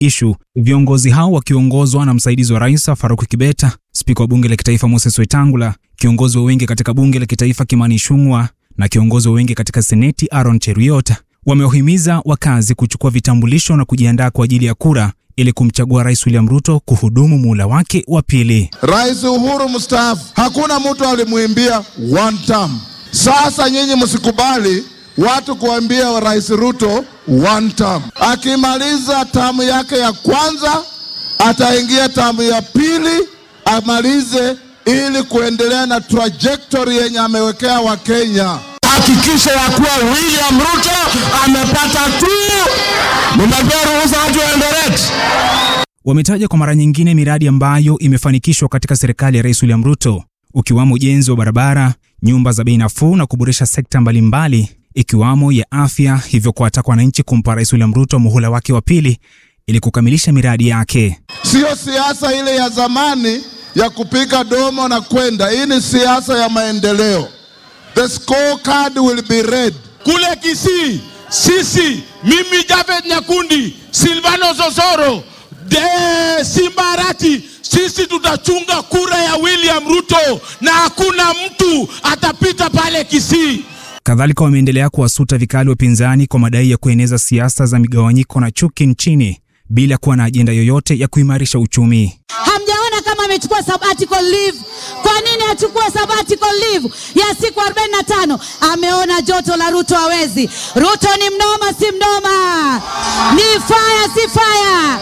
Ishu. Viongozi hao wakiongozwa na msaidizi wa rais Faruku Kibeta, spika wa bunge la kitaifa Moses Wetangula, kiongozi wa wengi katika bunge la kitaifa Kimani Ichung'wah na kiongozi wa wengi katika seneti Aaron Cheruiyot wamewahimiza wakazi kuchukua vitambulisho na kujiandaa kwa ajili ya kura ili kumchagua Rais William Ruto kuhudumu muhula wake wa pili. Rais Uhuru mstaafu, hakuna mtu alimwimbia one term. Sasa nyinyi msikubali watu kuambia Rais Ruto one term. Akimaliza tamu yake ya kwanza, ataingia tamu ya pili amalize, ili kuendelea na trajectory yenye amewekea Wakenya. Hakikisha ya kuwa William Ruto amepata tu, mnapewa ruhusa watu waendelee. Wametaja kwa mara nyingine miradi ambayo imefanikishwa katika serikali ya Rais William Ruto, ukiwamo ujenzi wa barabara, nyumba za bei nafuu na kuboresha sekta mbalimbali ikiwamo ya afya, hivyo kuwataka wananchi kumpa Rais William Ruto muhula wake wa pili ili kukamilisha miradi yake. Sio siasa ile ya zamani ya kupiga domo na kwenda. Hii ni siasa ya maendeleo. The scorecard will be read. Kule Kisii, sisi, mimi Javed Nyakundi, Silvano Sosoro, de Simbarati, sisi tutachunga kura ya William Ruto na hakuna mtu atapita pale Kisii. Kadhalika wameendelea kuwasuta vikali wapinzani kwa madai ya kueneza siasa za migawanyiko na chuki nchini bila kuwa na ajenda yoyote ya kuimarisha uchumi. Hamjaona kama amechukua sabbatical leave? Kwa nini achukue sabbatical leave ya siku 45? Ameona joto la Ruto hawezi. Ruto ni mnoma, si mnoma, ni fire, si fire.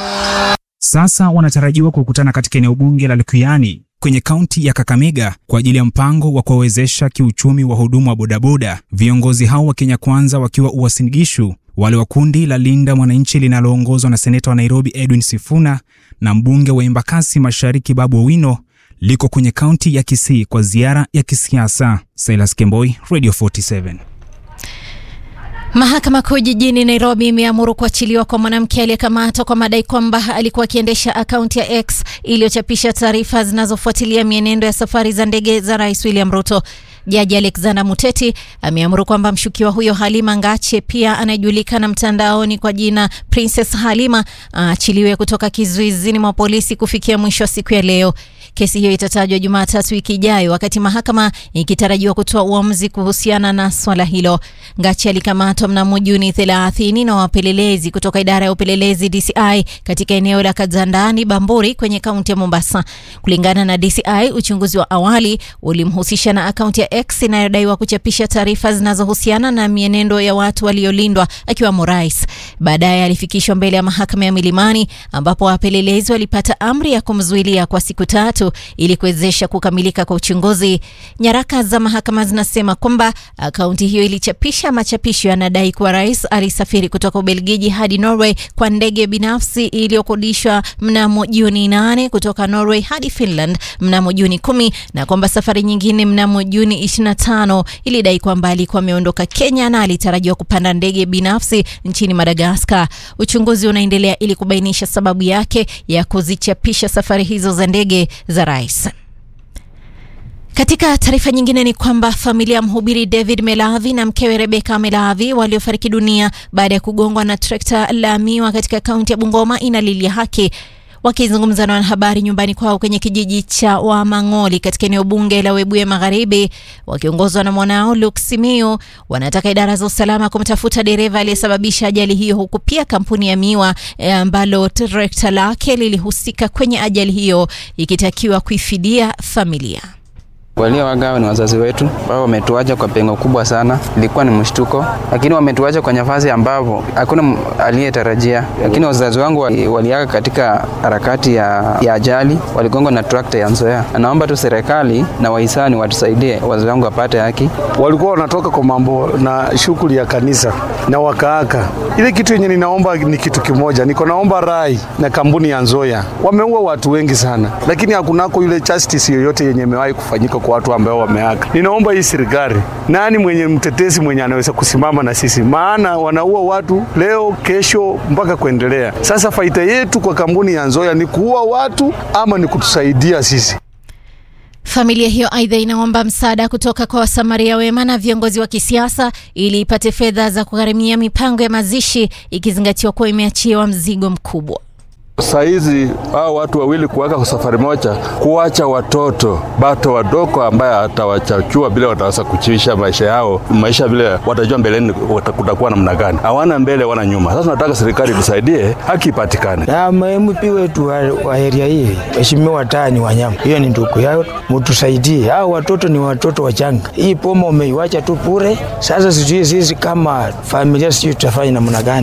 Sasa wanatarajiwa kukutana katika eneo bunge la Likuyani kwenye kaunti ya Kakamega kwa ajili ya mpango wa kuwawezesha kiuchumi wahudumu wa bodaboda. Viongozi hao wa Kenya Kwanza wakiwa Uasin Gishu, wale wa kundi la Linda Mwananchi linaloongozwa na seneta wa Nairobi Edwin Sifuna na mbunge wa Embakasi Mashariki Babu Owino liko kwenye kaunti ya Kisii kwa ziara ya kisiasa. Silas Kemboi, Radio 47. Mahakama Kuu jijini Nairobi imeamuru kuachiliwa kwa mwanamke aliyekamatwa kwa madai kwamba alikuwa akiendesha akaunti ya X iliyochapisha taarifa zinazofuatilia mienendo ya safari za ndege za Rais William Ruto. Jaji Alexander Muteti ameamuru kwamba mshukiwa huyo Halima Ngache, pia anayejulikana mtandaoni kwa jina Princess Halima, aachiliwe kutoka kizuizini mwa polisi kufikia mwisho wa siku ya leo. Kesi hiyo itatajwa Jumatatu wiki ijayo, wakati mahakama ikitarajiwa kutoa uamuzi kuhusiana na swala hilo. Ngachi alikamatwa mnamo Juni 30 na wapelelezi kutoka idara ya upelelezi DCI katika eneo la Kazandani Bamburi kwenye kaunti ya Mombasa. Kulingana na DCI, uchunguzi wa awali ulimhusisha na akaunti ya X inayodaiwa kuchapisha taarifa zinazohusiana na mienendo ya watu waliolindwa akiwamo rais. Baadaye alifikishwa mbele ya mahakama ya Milimani ambapo wapelelezi walipata amri ya kumzuilia kwa siku tatu ili kuwezesha kukamilika kwa uchunguzi. Nyaraka za mahakama zinasema kwamba akaunti hiyo ilichapisha machapisho yanadai kuwa rais alisafiri kutoka Ubelgiji hadi Norway kwa ndege binafsi iliyokodishwa mnamo Juni 8 kutoka Norway hadi Finland mnamo Juni 10 na kwamba safari nyingine mnamo Juni 25 ilidai kwamba alikuwa ameondoka Kenya na alitarajiwa kupanda ndege binafsi nchini Madagaskar. Uchunguzi unaendelea ili kubainisha sababu yake ya kuzichapisha safari hizo za ndege za rais. Katika taarifa nyingine ni kwamba familia ya mhubiri David Melavi na mkewe Rebeka Melavi waliofariki dunia baada ya kugongwa na trekta la miwa katika kaunti ya Bungoma inalilia haki. Wakizungumza na wanahabari nyumbani kwao kwenye kijiji cha Wamang'oli katika eneo bunge la Webuye Magharibi, wakiongozwa na mwanao Luke Simiyu, wanataka idara za usalama kumtafuta dereva aliyesababisha ajali hiyo, huku pia kampuni ya miwa ambalo trekta lake lilihusika kwenye ajali hiyo ikitakiwa kuifidia familia. Waliowagawa ni wazazi wetu ambao wametuacha kwa pengo kubwa sana. Ilikuwa ni mshtuko, lakini wametuacha kwa nafasi ambapo hakuna aliyetarajia. Lakini wazazi wangu waliaga katika harakati ya, ya ajali, waligongwa na trakta ya Nzoia. Naomba tu serikali na wahisani watusaidie wazazi wangu wapate haki. Walikuwa wanatoka kwa mambo na shughuli ya kanisa na wakaaka. Ile kitu yenye ninaomba ni kitu kimoja, niko naomba rai na kampuni ya Nzoia. Wameua watu wengi sana, lakini hakunako ile justice yoyote yenye imewahi kufanyika kwa watu ambao wameaka. Ninaomba hii serikali, nani mwenye mtetezi mwenye anaweza kusimama na sisi, maana wanaua watu leo, kesho mpaka kuendelea. Sasa faida yetu kwa kampuni ya Nzoia ni kuua watu ama ni kutusaidia sisi? Familia hiyo aidha inaomba msaada kutoka kwa wasamaria wema na viongozi wa kisiasa ili ipate fedha za kugharimia mipango ya mazishi ikizingatiwa kuwa imeachiwa mzigo mkubwa. Saizi hao watu wawili kuweka kwa safari moja, kuwacha watoto bato wadogo ambaye atawachachua vile wataweza kuchiisha maisha yao, maisha vile watajua mbeleni kutakuwa namna gani. Hawana mbele, wana nyuma. Sasa nataka serikali tusaidie, haki ipatikane. Na MP wetu wa, wa area hii Mheshimiwa Tani Wanyama, hiyo ni ndugu yao, mtusaidie. Hao watoto ni watoto wachanga, hii poma umeiwacha tu bure. Sasa sijui sisi kama familia, sijui tutafanya namna gani.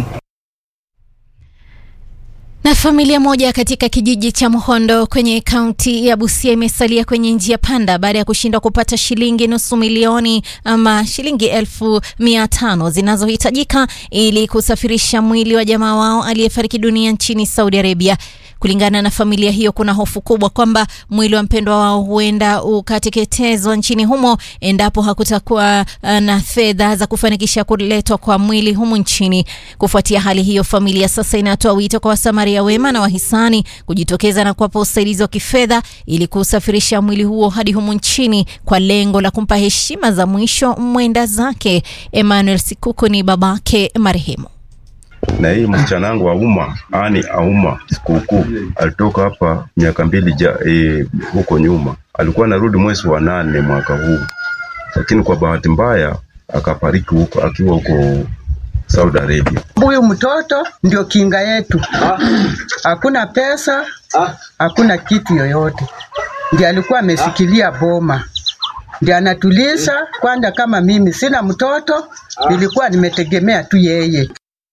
Na familia moja katika kijiji cha Mhondo kwenye kaunti ya Busia imesalia kwenye njia panda baada ya kushindwa kupata shilingi nusu milioni ama shilingi elfu mia tano zinazohitajika ili kusafirisha mwili wa jamaa wao aliyefariki dunia nchini Saudi Arabia. Kulingana na familia hiyo, kuna hofu kubwa kwamba mwili wa mpendwa wao huenda ukateketezwa nchini humo endapo hakutakuwa na fedha za kufanikisha kuletwa kwa mwili humu nchini. Kufuatia hali hiyo, familia sasa inatoa wito kwa wasamaria wema na wahisani kujitokeza na kuwapa usaidizi wa kifedha ili kusafirisha mwili huo hadi humu nchini kwa lengo la kumpa heshima za mwisho mwenda zake. Emmanuel Sikuku ni babake marehemu na hii msichana wangu Auma ani Auma sikukuu alitoka hapa miaka mbili ja, e, huko nyuma, alikuwa anarudi mwezi wa nane mwaka huu, lakini kwa bahati mbaya akafariki huko akiwa huko Saudi Arabia. Huyu mtoto ndio kinga yetu, hakuna pesa, hakuna kitu yoyote, ndiye alikuwa amesikilia boma ndiye anatulisha kwanza. Kama mimi sina mtoto, nilikuwa nimetegemea tu yeye.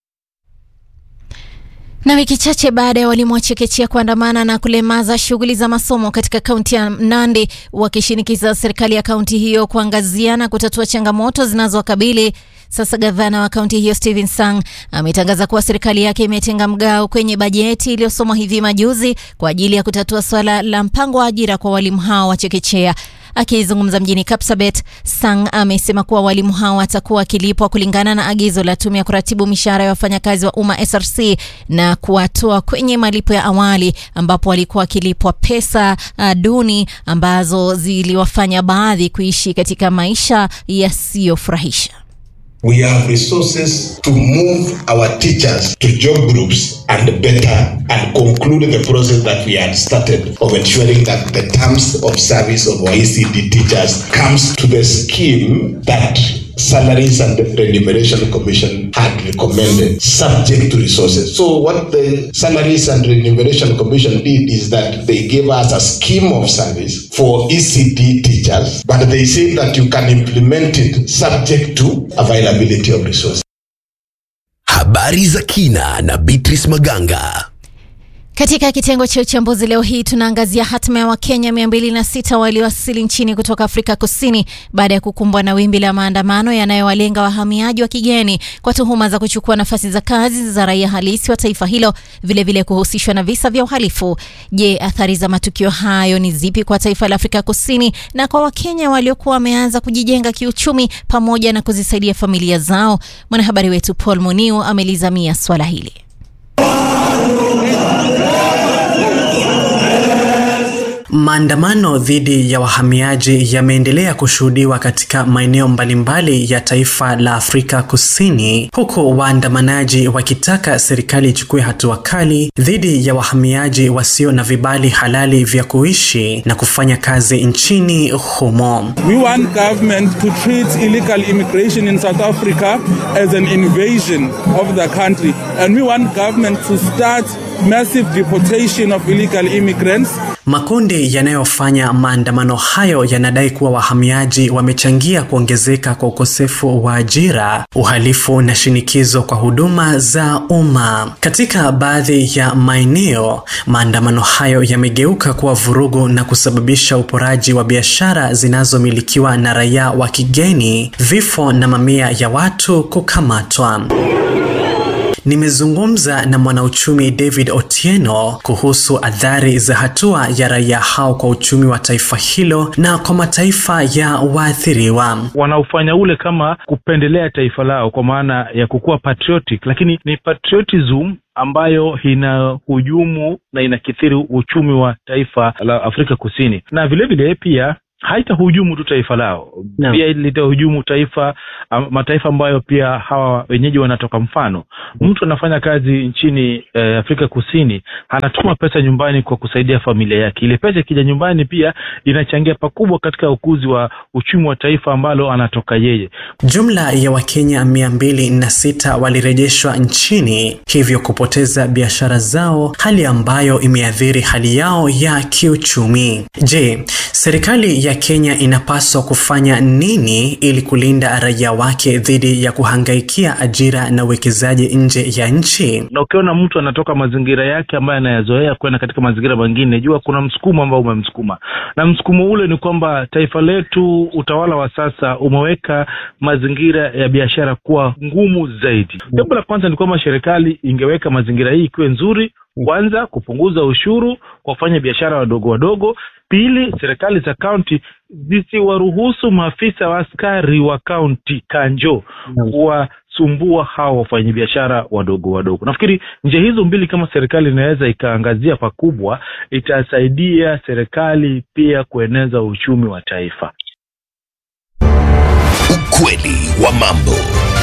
Na wiki chache baada ya walimu wa chekechea kuandamana na kulemaza shughuli za masomo katika kaunti ya Nandi wakishinikiza serikali ya kaunti hiyo kuangazia na kutatua changamoto zinazowakabili, sasa gavana wa kaunti hiyo Stephen Sang ametangaza kuwa serikali yake imetenga mgao kwenye bajeti iliyosomwa hivi majuzi kwa ajili ya kutatua swala la mpango wa ajira kwa walimu hao wa chekechea. Akizungumza mjini Kapsabet, Sang amesema kuwa walimu hao watakuwa wakilipwa kulingana na agizo la tume ya kuratibu mishahara ya wafanyakazi wa umma SRC na kuwatoa kwenye malipo ya awali ambapo walikuwa wakilipwa pesa uh, duni ambazo ziliwafanya baadhi kuishi katika maisha yasiyofurahisha. We have resources to move our teachers to job groups and better and conclude the process that we had started of ensuring that the terms of service of our ECD teachers comes to the scheme that Salaries and Remuneration Commission had recommended, subject to resources. So, what the Salaries and Remuneration Commission did is that they gave us a scheme of service for ECD teachers, but they said that you can implement it subject to availability of resources. Habari za kina na Beatrice Maganga. Katika kitengo cha uchambuzi leo hii tunaangazia hatima ya Wakenya 206 waliowasili nchini kutoka Afrika Kusini baada ya kukumbwa na wimbi la maandamano yanayowalenga wahamiaji wa kigeni kwa tuhuma za kuchukua nafasi za kazi za raia halisi wa taifa hilo, vilevile vile kuhusishwa na visa vya uhalifu. Je, athari za matukio hayo ni zipi kwa taifa la Afrika Kusini na kwa Wakenya waliokuwa wameanza kujijenga kiuchumi pamoja na kuzisaidia familia zao? Mwanahabari wetu Paul Muniu amelizamia swala hili. Maandamano dhidi ya wahamiaji yameendelea kushuhudiwa katika maeneo mbalimbali ya taifa la Afrika Kusini, huku waandamanaji wakitaka serikali ichukue hatua kali dhidi ya wahamiaji wasio na vibali halali vya kuishi na kufanya kazi nchini humo. We want government to treat illegal immigration in South Africa as an invasion of the country and we want government to start massive deportation of illegal immigrants. Makundi yanayofanya maandamano hayo yanadai kuwa wahamiaji wamechangia kuongezeka kwa ukosefu wa ajira, uhalifu na shinikizo kwa huduma za umma. Katika baadhi ya maeneo, maandamano hayo yamegeuka kuwa vurugu na kusababisha uporaji wa biashara zinazomilikiwa na raia wa kigeni, vifo na mamia ya watu kukamatwa. Nimezungumza na mwanauchumi David Otieno kuhusu athari za hatua ya raia hao kwa uchumi wa taifa hilo na kwa mataifa ya waathiriwa. Wanaofanya ule kama kupendelea taifa lao kwa maana ya kukuwa patriotic, lakini ni patriotism ambayo ina hujumu na inakithiri uchumi wa taifa la Afrika Kusini, na vilevile vile pia haitahujumu tu taifa lao Naam. pia litahujumu taifa am- mataifa ambayo pia hawa wenyeji wanatoka mfano mtu anafanya kazi nchini eh, afrika kusini anatuma pesa nyumbani kwa kusaidia familia yake ile pesa ikija nyumbani pia inachangia pakubwa katika ukuzi wa uchumi wa taifa ambalo anatoka yeye Jumla ya Wakenya mia mbili na sita walirejeshwa nchini, hivyo kupoteza biashara zao, hali ambayo imeathiri hali yao ya kiuchumi. Je, serikali ya Kenya inapaswa kufanya nini ili kulinda raia wake dhidi ya kuhangaikia ajira na uwekezaji nje ya nchi? na ukiona mtu anatoka mazingira yake ambayo anayazoea kwenda katika mazingira mengine jua kuna msukumo ambao umemsukuma na msukumo ule ni kwamba taifa letu utawala wa sasa umeweka mazingira ya biashara kuwa ngumu zaidi jambo la kwanza ni kwamba serikali ingeweka mazingira hii ikiwe nzuri kwanza kupunguza ushuru kwa kufanya biashara wadogo wadogo pili serikali za kaunti zisiwaruhusu maafisa wa askari wa kaunti kanjo kuwasumbua hawa wafanyabiashara wadogo wadogo nafikiri njia hizo mbili kama serikali inaweza ikaangazia pakubwa itasaidia serikali pia kueneza uchumi wa taifa Ukweli wa mambo.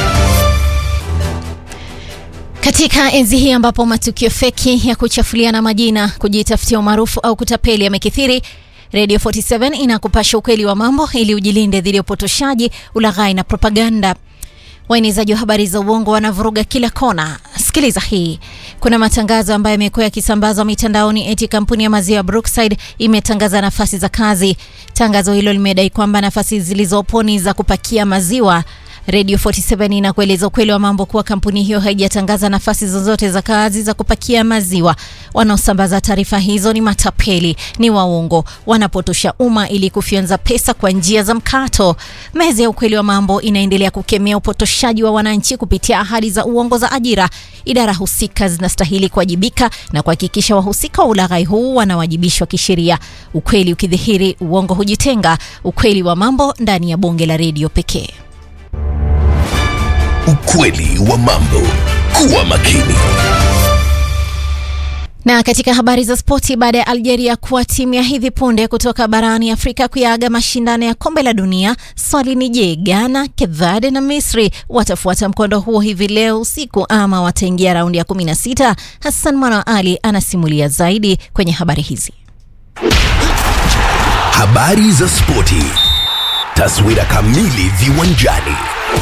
Katika enzi hii ambapo matukio feki ya kuchafuliana majina, kujitafutia umaarufu au kutapeli yamekithiri, Radio 47 inakupasha ukweli wa mambo ili ujilinde dhidi ya upotoshaji, ulaghai na propaganda. Waenezaji wa habari za uongo wanavuruga kila kona. Sikiliza hii. Kuna matangazo ambayo yamekuwa yakisambazwa mitandaoni eti kampuni ya maziwa ya Brookside imetangaza nafasi za kazi. Tangazo hilo limedai kwamba nafasi zilizopo ni za kupakia maziwa. Radio 47 inakueleza ukweli wa mambo kuwa kampuni hiyo haijatangaza nafasi zozote za kazi za kupakia maziwa. Wanaosambaza taarifa hizo ni matapeli, ni waongo, wanapotosha umma ili kufyonza pesa kwa njia za mkato. Meza ya ukweli wa mambo inaendelea kukemea upotoshaji wa wananchi kupitia ahadi za uongo za ajira. Idara husika zinastahili kuwajibika na kuhakikisha wahusika wa ulaghai huu wanawajibishwa kisheria. Ukweli ukidhihiri, uongo hujitenga. Ukweli wa mambo ndani ya bonge la redio pekee. Ukweli wa mambo. Kuwa makini. Na katika habari za spoti, baada ya Algeria kuwa timu ya hivi punde kutoka barani Afrika kuyaaga mashindano ya kombe la dunia, swali ni je, Ghana, Cape Verde na Misri watafuata mkondo huo hivi leo usiku ama wataingia raundi ya 16? Hassan Mwana Ali anasimulia zaidi kwenye habari hizi. Habari za spoti. Taswira kamili viwanjani.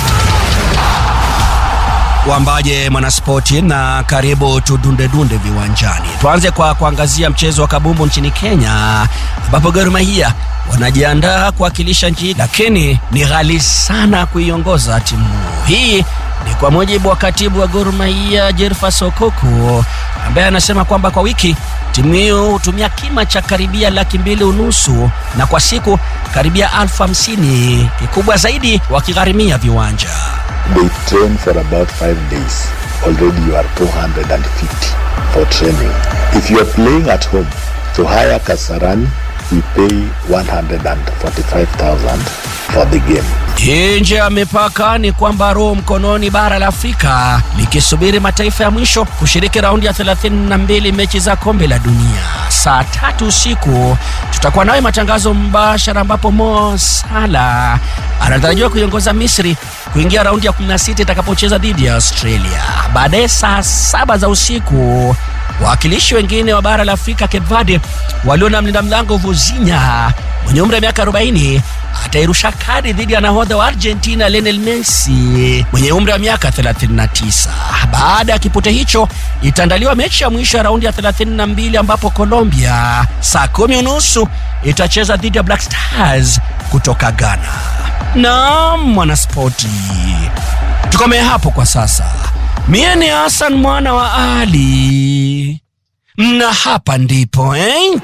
Wambaje mwanaspoti na karibu tudundedunde viwanjani. Tuanze kwa kuangazia mchezo wa kabumbu nchini Kenya ambapo Gor Mahia wanajiandaa kuwakilisha nchi, lakini ni ghali sana kuiongoza timu hii. Ni kwa mujibu wa katibu wa Gor Mahia Jerfas Okoko ambaye anasema kwamba kwa wiki timu hiyo hutumia kima cha karibia laki mbili unusu na kwa siku karibia elfu hamsini kikubwa zaidi wakigharimia viwanja. They train for about five days. Already you are 250 for training. If you are playing at home, to hire Kasarani, we pay 145,000 for the game. Nje ya mipaka ni kwamba roho mkononi bara la Afrika likisubiri mataifa ya mwisho kushiriki raundi ya 32 mechi za kombe la dunia. Saa tatu usiku tutakuwa nawe matangazo mbashara, ambapo Mo Salah anatarajiwa kuiongoza Misri kuingia raundi ya 16 itakapocheza dhidi ya Australia. Baadaye saa saba za usiku wawakilishi wengine wa bara la Afrika Cape Verde walio na mlinda mlango Vuzinha mwenye umri wa miaka 40 atairusha kadi dhidi ya nahodha wa Argentina Lionel Messi mwenye umri wa miaka 39. Baada ya kipute hicho itaandaliwa mechi ya mwisho ya raundi ya 32 ambapo Colombia saa kumi unusu itacheza dhidi ya Black Stars kutoka Ghana. Naam, mwanaspoti, tukomee hapo kwa sasa. Mie ni Hassan mwana wa Ali na hapa ndipo eh?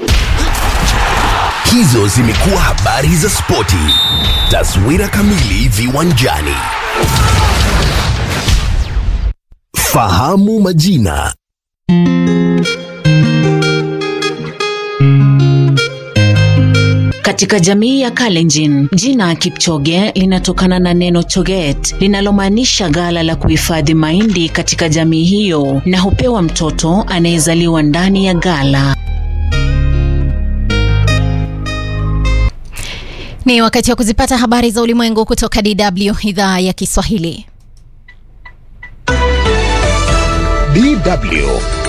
Hizo zimekuwa habari za spoti. Taswira kamili viwanjani. Fahamu majina. Katika jamii ya Kalenjin, jina Kipchoge linatokana na neno choget linalomaanisha ghala la kuhifadhi mahindi katika jamii hiyo, na hupewa mtoto anayezaliwa ndani ya ghala. Ni wakati wa kuzipata habari za ulimwengu kutoka DW idhaa ya Kiswahili. DW.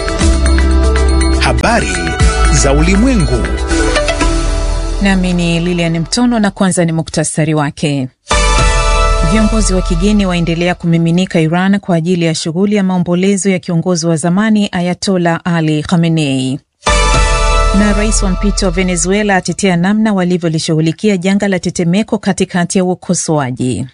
Habari za ulimwengu. Nami ni Lilian Mtono na kwanza ni muktasari wake. Viongozi wa kigeni waendelea kumiminika Iran kwa ajili ya shughuli ya maombolezo ya kiongozi wa zamani Ayatola Ali Khamenei. Na rais wa mpito wa Venezuela atetea namna walivyolishughulikia janga la tetemeko katikati ya ukosoaji.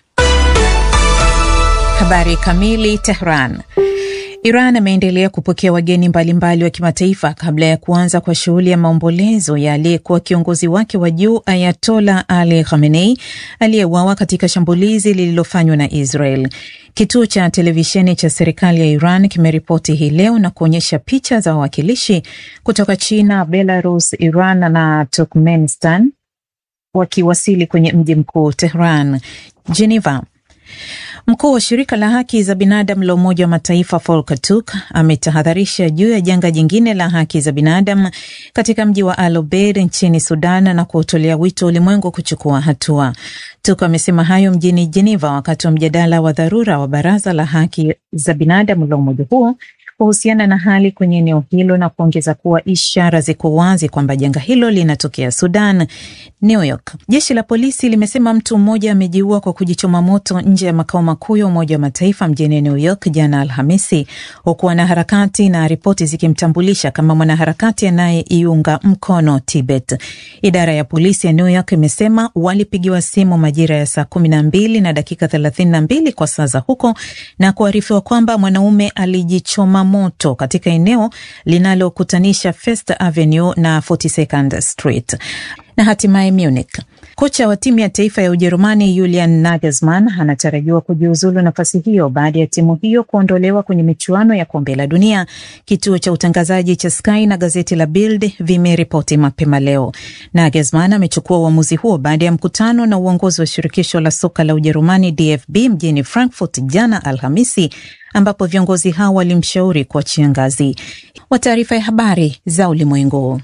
Habari kamili. Tehran. Iran ameendelea kupokea wageni mbalimbali wa kimataifa kabla ya kuanza kwa shughuli ya maombolezo ya aliyekuwa kiongozi wake wa juu Ayatola Ali Khamenei aliyeuawa katika shambulizi lililofanywa na Israel. Kituo cha televisheni cha serikali ya Iran kimeripoti hii leo na kuonyesha picha za wawakilishi kutoka China, Belarus, Iran na Turkmenistan wakiwasili kwenye mji mkuu Tehran. Geneva. Mkuu wa shirika la haki za binadamu la Umoja wa Mataifa Volker Turk ametahadharisha juu ya janga jingine la haki za binadamu katika mji wa Al Obeid nchini Sudan na kuutolea wito ulimwengu kuchukua hatua. Turk amesema hayo mjini Geneva wakati wa mjadala wa dharura wa Baraza la Haki za Binadamu la umoja huo kuhusiana na hali kwenye eneo hilo na kuongeza kuwa ishara ziko wazi kwamba janga hilo linatokea Sudan. New York, jeshi la polisi limesema mtu mmoja amejiua kwa kujichoma moto nje ya makao makuu ya Umoja wa Mataifa mjini New York jana Alhamisi, huku wanaharakati na ripoti zikimtambulisha kama mwanaharakati anayeiunga mkono Tibet. Idara ya polisi ya New York imesema walipigiwa simu majira ya saa kumi na mbili na dakika thelathini na mbili kwa saa za huko na kuarifiwa kwamba mwanaume alijichoma moto katika eneo linalokutanisha First Avenue na 42nd Street. Na hatimaye Munich, kocha wa timu ya taifa ya Ujerumani Julian Nagelsmann anatarajiwa kujiuzulu nafasi hiyo baada ya timu hiyo kuondolewa kwenye michuano ya kombe la dunia. Kituo cha utangazaji cha Sky na gazeti la Bild vimeripoti mapema leo. Nagelsmann amechukua uamuzi huo baada ya mkutano na uongozi wa shirikisho la soka la Ujerumani DFB mjini Frankfurt jana Alhamisi ambapo viongozi hao walimshauri kuachia ngazi. Wa taarifa ya habari za ulimwengu.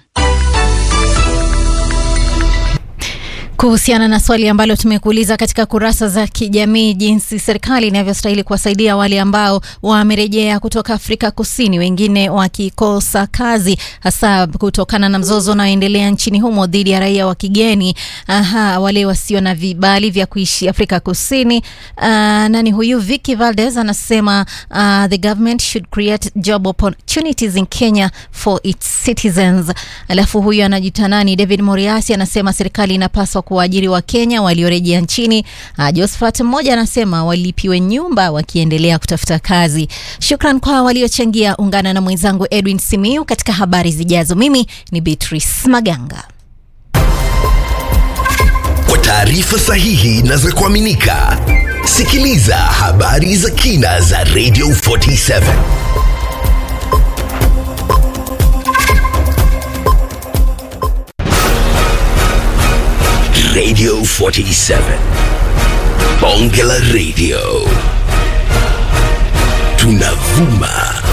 Kuhusiana na swali ambalo tumekuuliza katika kurasa za kijamii, jinsi serikali inavyostahili kuwasaidia wale ambao wamerejea kutoka Afrika Kusini, wengine wakikosa kazi, hasa kutokana na mzozo unaoendelea nchini humo dhidi ya raia wa kigeni, aha, wale wasio na vibali vya kuishi Afrika Kusini. Uh, nani huyu? Vicky Valdez anasema uh, the government should create job opportunities in Kenya for its citizens. Alafu huyu anajita nani? David Moriasi anasema serikali inapaswa kuwaajiri wa Kenya waliorejea nchini. Uh, Josephat mmoja anasema walipiwe nyumba wakiendelea kutafuta kazi. Shukran kwa waliochangia. Ungana na mwenzangu Edwin Simiu katika habari zijazo. Mimi ni Beatrice Maganga. Kwa taarifa sahihi na za kuaminika, sikiliza habari za kina za Radio 47. Radio 47. Bonge la Radio. Tunavuma